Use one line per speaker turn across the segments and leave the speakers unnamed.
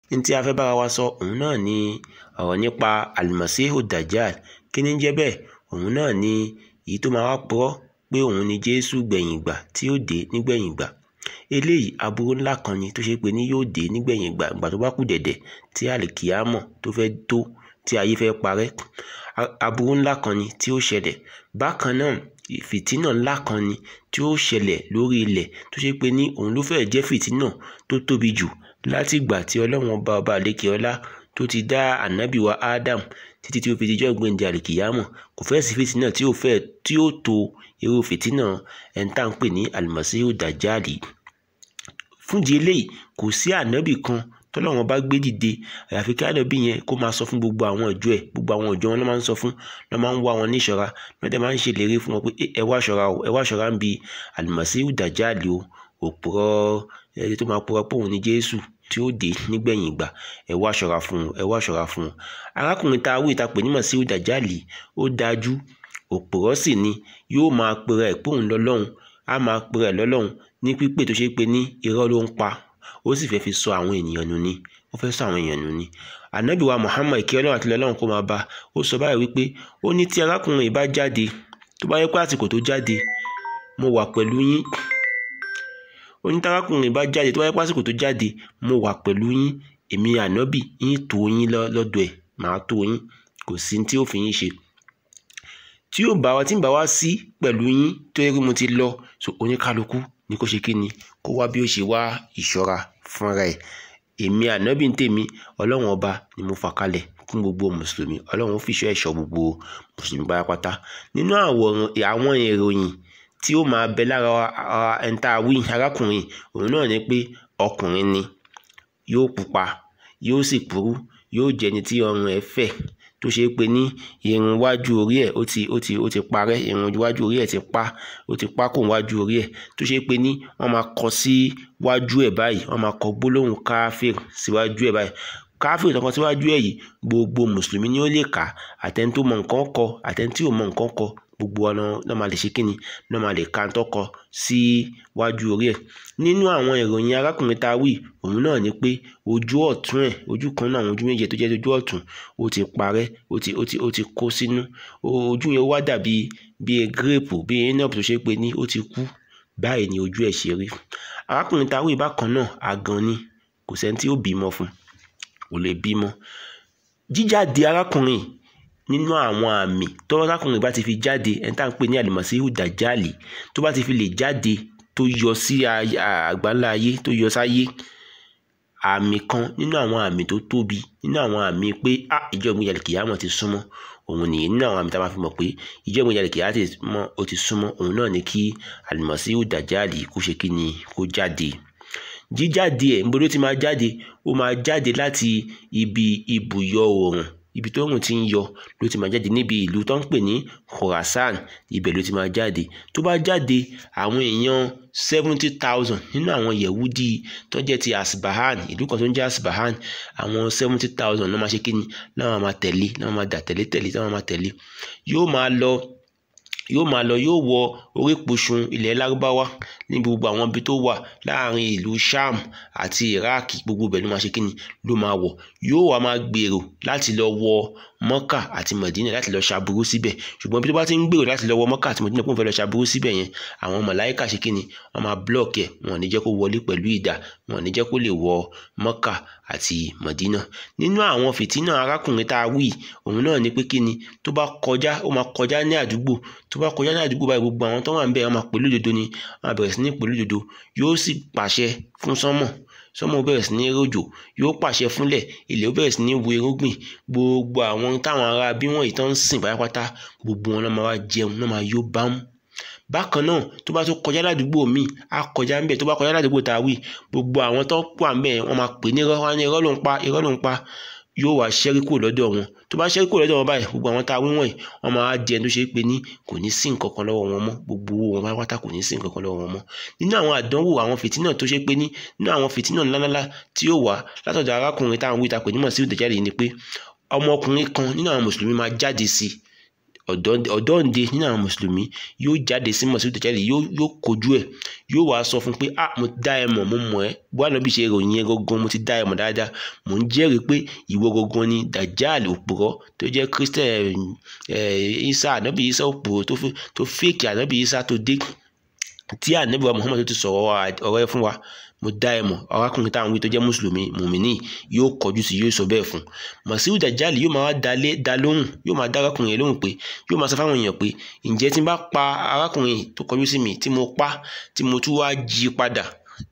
ní tí a fẹ́ bára wa sọ òun náà ni ọ̀rọ̀ nípa alimasihu dajjal kí ni ń jẹ́ bẹ́ẹ̀ òun náà ni èyí tó máa wá purọ́ pé òun ni jésù gbẹ̀yìn ìgbà tí yóò dé nígbẹ̀yìn ìgbà eléyìí aburú ńlá kan ni tó ṣe pé ní yóò dé nígbẹ̀yìn ìgbà ìgbà tó bá kù dẹ̀dẹ̀ tí àlìkìyámọ̀ tó fẹ́ tó tí ayé fẹ́ parẹ́ aburú ńlá kan ni tí ó ṣẹlẹ̀ bákan náà fìtínà ńlá kan ni tí ó ṣẹlẹ̀ lórí ilẹ̀ tó ṣe pé ní òun ló fẹ́ẹ̀ jẹ́ fìtínà tó tóbi jù láti ìgbà tí ọlọ́run ọba ọba àlékè ọlá tó ti dá ànábì wa Adam títí tí ó fi dijọ́ ìgbéǹde àlìkìyámọ̀ kò fẹ́ẹ̀ sí fìtínà tí ó fẹ́ẹ̀ tí ó tó irú fìtínà ẹ̀ńtà ń pè ní alimasihu dajali fúndìí eléyìí kò sí ànábì kan tọ́lọ́wọ́n bá gbé dìde àyàfi kí ànábì yẹn kó máa sọ fún gbogbo àwọn ìjọ ẹ̀ gbogbo àwọn ìjọ wọn ló máa ń sọ fún ló máa ń wá wọn níṣọ́ra lọ́dẹ̀ máa ń ṣèlérí fún wọn pé ẹ wá ṣọ́ra o ẹ wá ṣọ́ra ń bi alimasihu dajali o òpùrọ́ ẹni tó máa purọ́ pé òun ni Jésù tí ó dé nígbẹ̀yìn ìgbà ẹ wá ṣọ́ra fún un ẹ wá ṣọ́ra fún un arákùnrin tá a wí ta pè ní masihu dajali ó dájú òpùrọ́ sì ni yóò máa pera ẹ̀ pé òun lọ́lọ́run á máa pera ẹ̀ lọ́lọ́run ní pípé tó ṣe pé ní irọ́ ló ń pa ó sì fẹ́ fi sọ àwọn ènìyàn nù ni ó fẹ́ sọ àwọn èèyàn nù ni ànábì wa Muhammad kí ọlọ́run àti ọlọ́run kó máa bá ó sọ báyìí wípé ó ní tí arákùnrin yìí bá jáde tó bá yẹ pé àsìkò tó jáde mo wà pẹ̀lú yín ó ní tí arákùnrin yìí bá jáde tó bá yẹ pé àsìkò tó jáde mo wà pẹ̀lú yín èmi ànábì yín tó yín lọ́dọ̀ ẹ̀ màá tó yín kò sí tí ó fi yín ṣe tí yóò bá wa tí ń bá wa sí pẹ̀lú yín tó yẹ kí mo ti lọ so oníkálukú ní kó ṣe kí ni kó wá bí ó ṣe wá ìṣọ́ra fúnra ẹ̀ èmi ànábì ń tèmi ọlọ́run ọba ni mo fà kalẹ̀ fún gbogbo mùsùlùmí ọlọ́run ó fìṣọ́ ẹ̀ṣọ́ gbogbo mùsùlùmí pátápátá nínú àwọn ìròyìn tí ó máa bẹ lára ẹ̀ńtà wí arákùnrin òun náà ni pé ọkùnrin ni yóò pupa yóò sì kúrú yóò jẹni tí ọrùn ẹ̀ fẹ̀ tó ṣe pé ní irun wájú orí ẹ̀ ó ti ó ti ó ti parẹ́ irun wájú orí ẹ̀ ti pa ó ti pa kò wájú orí ẹ̀ tó ṣe pé ní wọ́n máa kọ sí wájú ẹ̀ báyìí wọ́n máa kọ gbólóhùn káfíìr síwájú ẹ̀ báyìí káfíìr tó kọ síwájú ẹ̀ yìí gbogbo mùsùlùmí ni ó lè kà àtẹni tó mọ nǹkan kọ àtẹni tí ò mọ nǹkan kọ gbogbo ọ̀nà náà máa lè ṣe kíni náà máa lè ka tó kọ sí wájú orí ẹ̀ nínú àwọn ìròyìn arákùnrin tá a wí òun náà ni pé ojú ọ̀tún ẹ̀ ojú kan náà àwọn ojú méje tó jẹ́ ojú ọ̀tún ó ti parẹ́ ó ti ó ti ó ti kó sínú ojú yẹn wá dàbí bíi gírèpù bíi enope tó ṣe pé ní ó ti kú báyìí ni ojú ẹ̀ ṣe rí arákùnrin tá a wí bákan náà àgàn ni kò sẹ́ni tí ó bímọ fún kò lè bímọ jíjáde arákùnrin nínú àwọn àmì tọ́wọ́ arákùnrin bá ti fi jáde ẹni tá à ń pè ní àlùmọ̀síhù dàjálì tó bá ti fi lè jáde tó yọ sí àgbáńlá ayé tó yọ sáyé àmì kan nínú àwọn àmì tó tóbi nínú àwọn àmì pé a ìjọ ìgbìyànjú kìyàmọ̀ ti súnmọ́ òun nìyí nínú àwọn àmì tá a máa fi mọ̀ pé ìjọ ìgbìyànjú kìyàmọ̀ ó ti súnmọ́ òun náà ni kí àlùmọ̀síhù dàjálì kó ṣe kí ni kó jáde jíjáde ẹ̀ níbo ló ti máa jáde ó máa jáde láti ibi ibùyọ oòrùn ibi tó rùn ti ń yọ ló ti máa jáde níbi ìlú tó ń pè ní Khorasan ibẹ̀ ló ti máa jáde tó bá jáde àwọn èèyàn seventy thousand nínú àwọn yẹ̀wúdí tó jẹ́ ti Asbahan ìlú kan tó ń jẹ́ Asbahan àwọn seventy thousand náà máa ṣe kí ni náà máa tẹ̀lé náà máa dà tẹ̀lé tẹ̀lé náà máa tẹ̀lé yóò máa lọ yóò máa lọ yóò wọ orípòṣùn ilẹ̀ lárúbáwá ní gbogbo àwọn ibi tó wà láàrin ìlú sham àti iraq gbogbo ibẹ̀ ló máa ṣe kíni ló máa wọ̀ yóò wá máa gbèrò láti lọ wọ mọ́kà àti mọ̀dínà láti lọ ṣàbúrú síbẹ̀ ṣùgbọ́n bí tó bá ti ń gbèrò láti lọ wọ mọ́kà àti mọ̀dínà kó n fẹ́ lọ ṣàbúrú síbẹ̀ yẹn àwọn màláíkà ṣe kíni wọ́n máa block ẹ̀ wọn ò ní jẹ́ kó wọlé pẹ̀lú ìdá wọn ò ní jẹ́ kó lè wọ mọ́kà àti mọ̀dínà nínú àwọn fìtínà arákùnrin tá a wí òun náà ni pé kíni tó bá kọjá ó máa kọjá ní àdúgbò tó bá kọjá ní àdúgbò báyìí gbogbo àwọn tó wà ń bẹ̀ wọ́n máa pẹ̀lú òdodo ni wọ́n máa bẹ̀rẹ̀ sí ní pẹ̀lú òdodo yóò sì pàṣẹ fún sánmọ̀ sánmọ̀ bẹ̀rẹ̀ sí ní rọ̀jò yóò pàṣẹ fúnlẹ̀ ilẹ̀ ó bẹ̀rẹ̀ sí ní wo irúgbìn gbogbo àwọn táwọn ará bí wọ́n yìí tán ń sìn pátápátá gbogbo wọn náà máa wá jẹun náà máa yó bámú bákan náà tó bá tó kọjá ládùúgbò míì á kọjá ńbẹ tó bá kọjá ládùúgbò tá a wí gbogbo àwọn tó wà ńbẹ wọ́n máa pè ní irọ́ wọn ní irọ́ ló ń pa irọ́ ló ń pa yóò wá ṣẹ́rí kúrò lọ́dọ̀ wọn tó bá ṣẹ́rí kúrò lọ́dọ̀ wọn báyìí gbogbo àwọn tá a wí wọ̀nyí wọ́n máa jẹ ẹni tó ṣe é pé ní kò ní sí nǹkan kan lọ́wọ́ wọn mọ́ gbogbo owó wọn pátápátá kò ní sí nǹkan kan lọ́wọ́ wọn mọ́ nínú àwọn àdánwò àwọn fìtínà tó ṣe é pé ní nínú àwọn fìtínà ńláńlá tí yóò wá látọ̀dọ̀ arákùnrin táwọn wí ta pè ní mọ̀ sí ìdẹ̀jáde ni pé ọmọkùnrin kan nínú àwọn mùsùlùmí máa jáde sí ọ̀dọ́ǹde nínú àwọn mùsùlùmí yóò jáde sí mọ̀síwù dàjálì yóò yóò kojú ẹ̀ yóò wá sọ fún pé ah mo dá ẹ mọ̀ mo mọ̀ ẹ́ bó ànábì ṣe ròyìn ẹ gangan mo ti dá ẹ mọ̀ dáadáa mò ń jẹ́rìí pé ìwọ gangan ni dàjálì òpùrọ́ tó jẹ́ christian isa ànábì isa òpùrọ́ tó fèkì ànábì isa tó dé tí ànábì wa muhammad tó ti sọ̀rọ̀ ọ̀rọ̀ ẹ fún wa mo dá ẹ mọ̀ arákùnrin táwọn wí tó jẹ́ mùsùlùmí mùmíní yóò kọjú sí yóò sọ bẹ́ẹ̀ fún màsíù dàjálì yóò máa dalé da lóhùn yóò máa dá arákùnrin yẹn lóhùn pé yóò máa sọ fáwọn èèyàn pé ǹjẹ́ tí n bá pa arákùnrin tó kọjú sí mi tí mo pa tí mo tún wá jí padà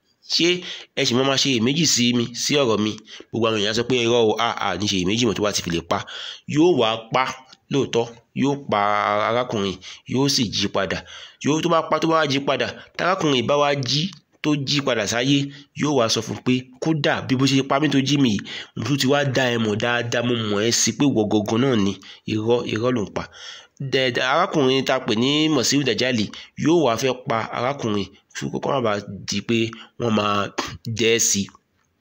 ṣé ẹ sì máa ṣe èméjì sí mi sí ọ̀rọ̀ mi gbogbo àwọn èèyàn sọ pé irọ́ o àà ní ṣe èméjì mọ̀ tó bá ti fi lè pa yóò wá pa lóòótọ́ yóò pa arákùnrin yóò sì jí padà yóò tó bá pa tó bá wá jí padà tárákùnrin bá wá jí tó jí padà sáyé yóò wá sọ fún pé kódà bí bó ṣe pa mí tó jí mi yìí mo tún ti wá dá ẹ mọ̀ dáadáa mo mọ̀ ẹ́ sí pé wọ gangan náà ni irọ́ irọ́ ló ń pa dẹ̀dẹ̀ arákùnrin tá a pè ní mọ̀síwù dàjálì yóò wá fẹ́ pa arákùnrin fún kókó má bàa di pé wọ́n máa jẹ́ ẹ́ sí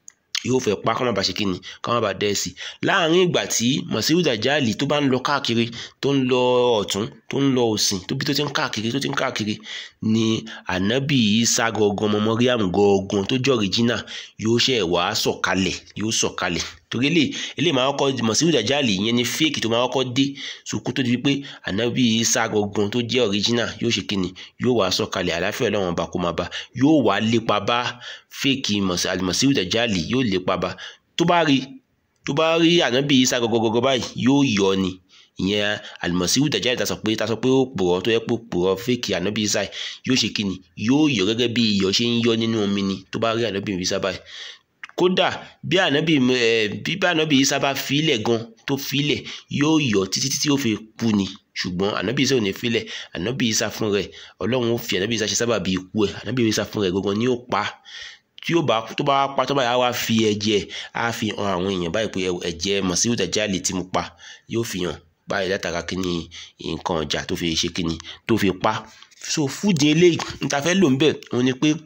yóò fẹ́ pa kó má bàa ṣe kíni kó má bàa dẹ́ sí láàrin ìgbà tí mọ̀síwù dàjálì tó bá ń lọ káàkiri tó ń lọ ọ̀tún tó ń lọ òsìn tó bí tó ti ń káàkiri tó ti ń káàkiri ni ànábì Ìsá gangan ọmọ Mọ́ríàmù gangan tó jẹ́ ọ̀ríjínà yóò ṣe wá sọ̀kalẹ̀ yóò sọ̀kalẹ̀ torí ilé ilé máa kọ́ mọ̀síwù dàjálì ìyẹn ni fíìkì tó máa kọ́ dé sùkú tó di pé ànábì Ìsá gangan tó jẹ́ ọ̀ríjínà yóò ṣe kíni yóò wá sọ̀kalẹ̀ àláfíà Ọlọ́run ọba kó máa bá yóò wá lépa bá fíìkì mọ̀síwù dàjálì yóò lépa bá tó bá rí tó bá rí ànábì Ìsá gangan báyìí yóò yọ ni ìyẹn àlùmọ̀síwù dàjálì ta sọ pé ta sọ pé ó pòrọ̀ tó yẹ pé ó pòrọ̀ fíìkì ànábì Ìsá yóò ṣe kíni yóò yọ gẹ́gẹ́ bí iyọ̀ ṣe ń yọ nínú omi ni tó bá rí ànábì Ìsá báyìí kódà bí ànábì ẹ bí bá ànábì Ìsá bá filẹ̀ gan tó filẹ̀ yóò yọ títí títí ó fi kú ni ṣùgbọ́n ànábì Ìsá ò ní filẹ̀ ànábì Ìsá fún rẹ̀ ọlọ́run ó fi ànábì Ìsá ṣe sábà bí ikú ẹ̀ ànábì Ìsá fún rẹ̀ gangan ni ó pa tí ó bá tó bá pa tó bá yà wá fi ẹ̀jẹ̀ á fi hàn àwọn èèyàn báyìí pé ẹ̀jẹ̀ Mọ̀síwù Dàjálì tí mo pa yóò fi hàn báyìí látara kíni nǹkan ọjà tó fi ṣe kíni tó fi pa so fúdi eléyìí níta fẹ́ lò ń bẹ̀ òun ni pé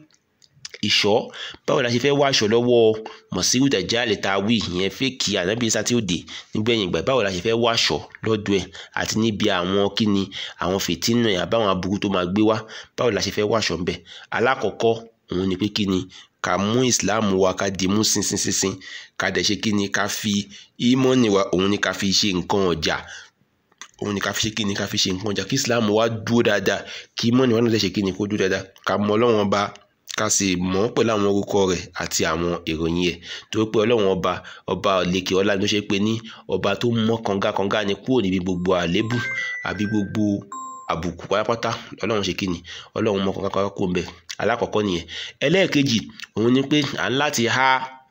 ìṣọ́ báwo la ṣe fẹ́ wá aṣọ lọ́wọ́ Mọ̀síwù Dàjálì tá a wí ìyẹn fẹ́ẹ̀kì ànábì Ìsá tí ó dé nígbẹ̀yìn ìgbà báwo la ṣe fẹ́ wá aṣọ lọ́dọ̀ ẹ̀ àti níbi àwọn kíni àwọn fìtínà ẹ̀ àbáwọn aburú tó máa gbé wá báwo la ṣe fẹ́ wá aṣọ ńbẹ̀ alákọ̀ọ́kọ́ òun ni pé kíni ká mú Islam wa ká di mú sínsínsínsín ká dẹ̀ ṣe kíni ká fi ímọ́nì wa òun ni ká fi ṣe nǹkan ọjà òun ni ká fi ṣe kíni ká fi ṣe nǹkan ọjà kí Islam wa dúró dáadáa kí ímọ́nì wa náà dẹ̀ ṣe kíni kó dúró dáadáa ká mọ Ọlọ́run ọba ká sì mọ̀ ọ́ pẹ̀lú àwọn orúkọ rẹ̀ àti àwọn ìròyìn ẹ̀ torí pé ọlọ́run ọba ọba òlekè ọlá ló ṣe pé ní ọba tó mọ́ kangakanga ni kúrò níbi gbogbo àlébù àbí gbogbo àbùkù pátápátá ọlọ́run ṣe kíni ọlọ́run mọ́ kangakanga kúrò ńbẹ̀ alákọ̀ọ́kọ́ nìyẹn ẹlẹ́ẹ̀kejì òun ni pé à ń láti há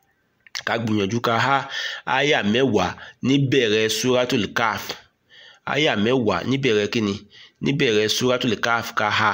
ká gbìyànjú ká há áyà mẹ́wàá níbẹ̀rẹ̀ suratul kaf áyà mẹ́wàá níbẹ̀rẹ̀ kíni níbẹ̀rẹ̀ suratul kaf ká há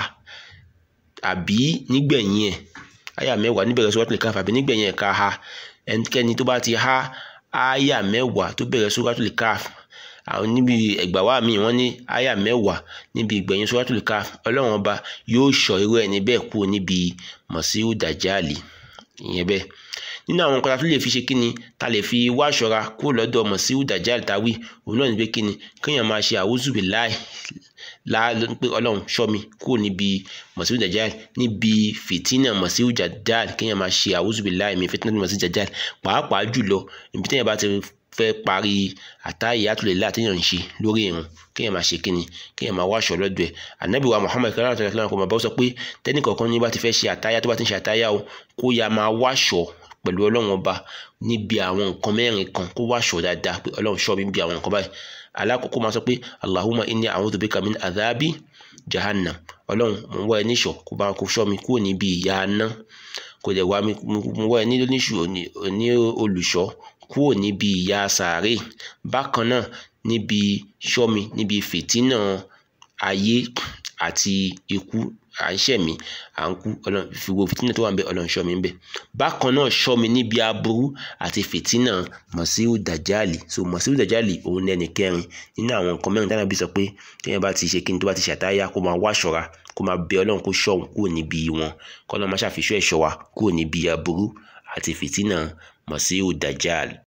àbí nígbẹ̀yìn ẹ̀ àyà mẹ́wàá níbẹ̀rẹ̀ suratul Kahf àbí nígbẹ̀yìn ẹ̀ ká ha ẹnikẹ́ni tó bá ti há àyà mẹ́wàá tó bẹ̀rẹ̀ suratul Kahf àwọn níbi ẹgbà wa mi wọ́n ní àyà mẹ́wàá níbi ìgbẹ̀yìn suratul Kahf ọlọ́run ọba yóò ṣọ́ irú ẹni bẹ́ẹ̀ kúrò níbi Mọ̀síwù Dàjálì ìyẹn bẹ́ẹ̀ nínú àwọn nǹkan tá a tún lè fi ṣe kíni tá a lè fi wá aṣọra kúrò lọ́dọ̀ Mọ̀síwù Dàjálì táwí òun náà ní pé kíni kéèyàn máa ṣe a'udhu billahi la pé ọlọ́run ṣọ́ mi kúrò níbi Mọ̀síwù Dàjálì níbi fìtínà Mọ̀síwù Dàjálì kéèyàn máa ṣe a'udhu billahi min fitnati Mọ̀síwù Dàjálì pàápàá jùlọ ibi téèyàn bá ti fẹ́ parí àtàyàtò lè látẹ̀yàn ń ṣe lórí ìrun kéèyàn máa ṣe kíni kéèyàn máa wáṣọ lọ́dọ̀ ẹ̀ ànábì wa Muhammad kí aláàtọ̀ ìfúnná kò máa bá sọ pé tẹ́nì kọ̀ọ̀kan ní bá ti fẹ́ ṣe àtàyà tó bá ti ń ṣe àtàyà o kó ya máa wáṣọ pẹ̀lú ọlọ́run ọba níbi àwọn nǹkan mẹ́rin kan kó wáṣọ dáadáa pé ọlọ́run ṣọ́ mi níbi àwọn nǹkan báyìí alákọ̀ọ́kọ́ máa sọ pé Allahumma inni a'udhu bika min adhabi jahannam ọlọ́run mo ń wá ẹ níṣọ̀ kó bá kó ṣọ́ mi kúrò níbi ìyà aná kò dẹ̀ wá mi mo wá ẹ ní ní olùṣọ́ kúrò níbi ìyà sàárè bákan náà níbi ṣọ́ mi níbi fìtínà ayé àti ikú à ń ṣẹ̀mí à ń kú ọlọ́run fi wo fìtínà tó wà ń bẹ ọlọ́run ṣọ́ mi ń bẹ bákan náà ṣọ́ mi níbi aburú àti fìtínà Mọ̀síwù Dàjálì so Mọ̀síwù Dàjálì òun lẹ́ni kẹrin nínú àwọn nǹkan mẹ́rin dáná bí sọ pé téèyàn bá ti ṣe kí ni tó bá ti ṣàtáyà kó máa wá ṣọ́ra kó máa bẹ ọlọ́run kó ṣọ́ òun kúrò níbi wọn kọ́ lọ́ máa ṣàfihàn ẹ̀ṣọ́ wa kúrò níbi aburú àti fìtínà Mọ̀síwù Dàjálì